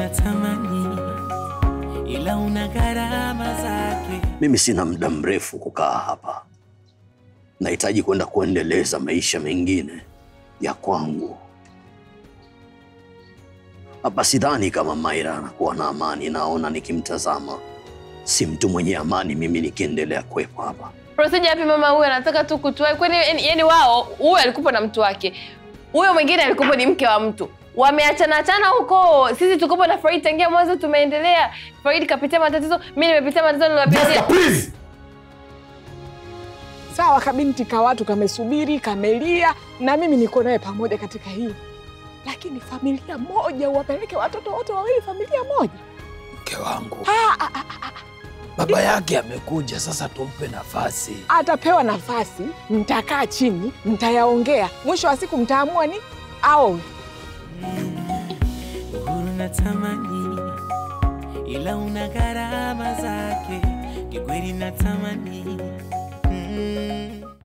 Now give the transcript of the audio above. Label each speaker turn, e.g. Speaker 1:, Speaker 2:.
Speaker 1: natamani, ila una gharama zake.
Speaker 2: Mimi sina muda mrefu kukaa hapa, nahitaji kwenda kuendeleza maisha mengine ya kwangu. Hapa sidhani kama Maira anakuwa na amani. Naona nikimtazama si mtu mwenye amani, mimi nikiendelea kuwepo hapa.
Speaker 3: Procedure yapi mama huyu anataka tu kutuai? Kwani yani, yani wao huyu alikuwa na mtu wake, huyo mwingine alikuwa ni mke wa mtu, wameachana achana huko. Sisi tukopo na Farid tangia mwanzo, tumeendelea. Farid kapitia matatizo, mimi nimepitia matatizo niliyopitia.
Speaker 4: please.
Speaker 5: Sawa, kabinti ka watu kamesubiri, kamelia, na mimi niko naye pamoja katika hii, lakini familia moja, uwapeleke watoto wote wawili familia moja?
Speaker 4: Mke wangu,
Speaker 5: Ah, ah, ah, ah.
Speaker 4: baba yake amekuja, sasa tumpe nafasi.
Speaker 5: Atapewa nafasi, mtakaa chini, mtayaongea, mwisho wa siku mtaamua ni au
Speaker 1: Uhuru natamani, ila una gharama zake. Kikweli natamani